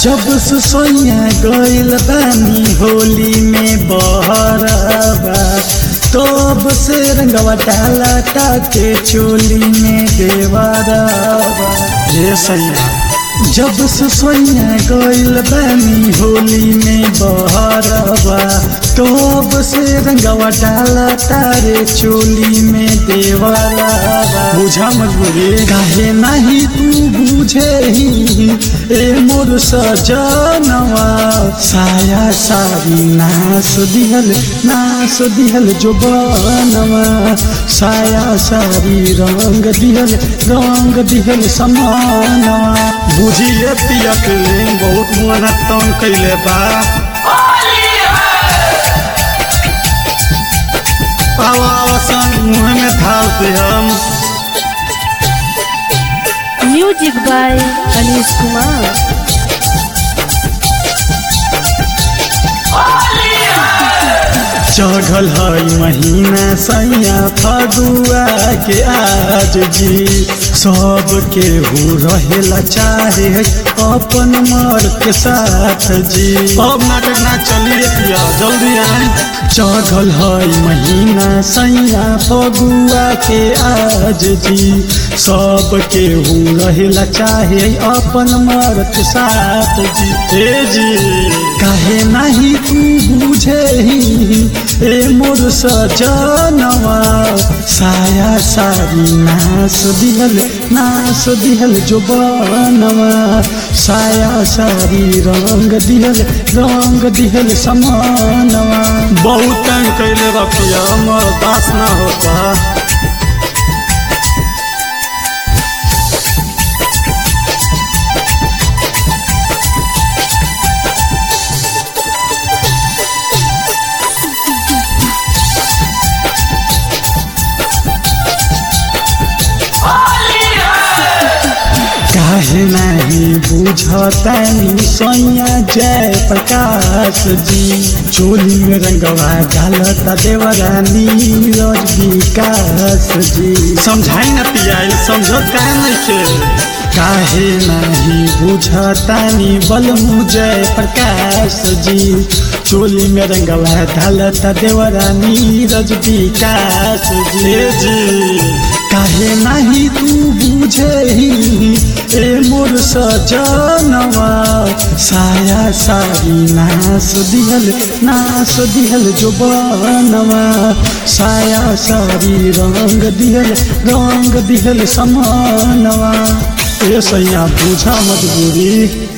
जब से सोया गइल बानी होली में बहरबा तब से रंगवा डाला ताके चोली में देवरबा ये सैया जब से सोया गइल बानी होली में बहरबा तब से रंगवा डाला तारे चोली में देवरबा बुझा मजबूरी काहे नहीं तू बुझे ही ए मोर सजनवा साया सारी नास दिहल नास दिहल जो बनवा साया सारी रंग दिहल रंग दिहल समानवा बुझिए पिया के बहुत मोना तंग कैले बा आवा आवा सन मुँह में थाल पे हम म्यूजिक बाय अनीश कुमार चढ़ल है महीना सैया फगुआ के आज जी सब के हो रहेला चाहे अपन मर के साथ जी अब नाटक ना चलिए पिया जल्दी आए चढ़ल है महीना सैया फगुआ के आज जी सब के हो रहेला चाहे अपन मर के साथ जी हे जी काहे नहीं तू बुझे ही ए मोर सजनवा साया सारी नास दिहल नास दिहल जो बनवा साया सारी रंग दिहल रंग दिहल समानवा बहुत तंग कैले बा पिया हमर दास ना होता काहे नहीं बुझतनी सैया जय प्रकाश जी चोली में रंगवा डालता देवरानी रज विकास जी समझाई न पियाई समझत काहे नहीं के काहे नहीं बुझतानी बल जय प्रकाश जी चोली में रंगवा डालता देवरानी रज विकास जी जी काहे नहीं तू बुझे ही ए मोर सजनवा साया सारी नास दिहल नास दिहल जो बनवा साया सारी रंग दिहल रंग दिहल समानवा ए सैया बुझा मजबूरी